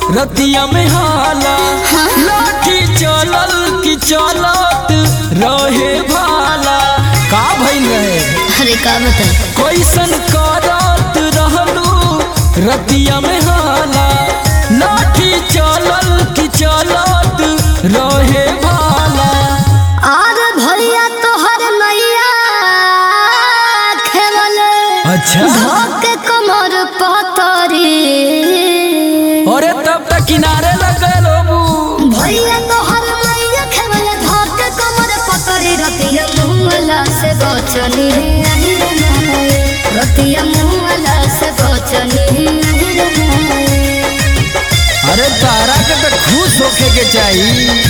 रतिया में हाला लाठी चलल की चलत रहे भाला का भइल रहे अरे का बताई कैसन करत रहलू रतिया में हाला लाठी चलल की चलत रहे भाला आर भैया तोहर मैया खेवले अच्छा धोके कमर पतरी अरे तब तक किनारे लग गए लोबू भैया तोहर मैया खेवले धोके कमर पतरी रतिया मुंगला से बचनी आई रे नाय। रतिया मुंगला से बचनी आई रे नाय। अरे तारा के तो खुश होके के चाहिए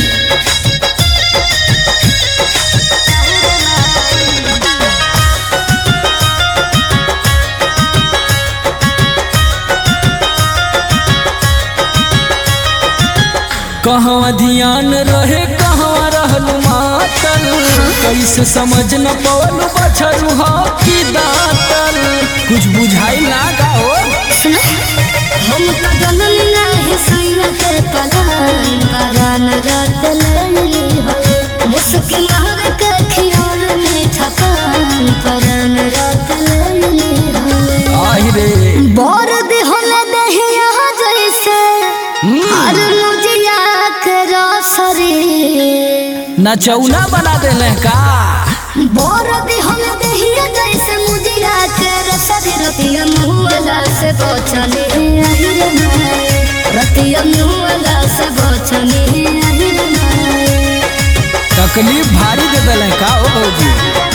कहवा ध्यान रहे कहवा रहलू मातल कैसे समझ न पवलू बछरू हो की दातल कुछ बुझाई ना का हो सुना हम तो जननी नाही सैया के पलान परान रात लैली हो मुस्किन हर के खियाल में थकान परान रात लैली हो आई रे बोर दिहल दहिया जैसे हर मुजिया के रसरी नचौना बना देले का बोर दिहल दहिया जैसे मुजिया के रसरी रतिया मुहला से बचनी আহিर नाय रतिया मुहला से बचनी আহিर नाय तकलीफ भारी दे देले का हो भौजी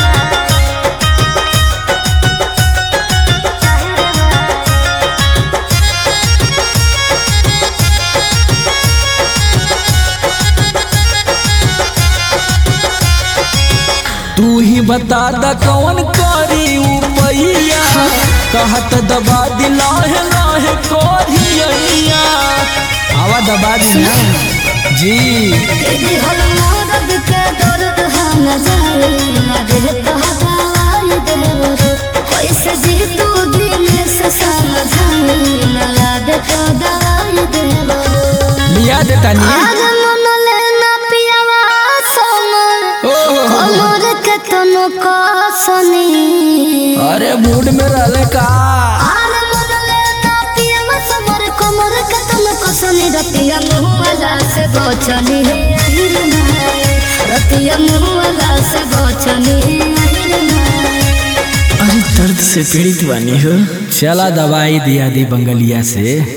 तू ही बता द कौन करी उपैया कहत दबा दिला है लाहे कोरिया आवा दबा दी ना जी दिहल मदद के दर्द हम जाए न दे तो हवाई देवर कैसे जी तू दिल से समझाए न लाद तो दवाई देवर लिया देता नी आज मन लेना पियावा समर ओहो कमर के तनो कसनी अरे मूड में रहले का आर मन लेना पियावा समर कमर के तनो कसनी रतिया मुहला से बचनी আহিर नाय रतिया मुहला से बचनी আহিर नाय अरे दर्द से पीड़ित बानी हो चला दवाई दिया दी बंगलिया से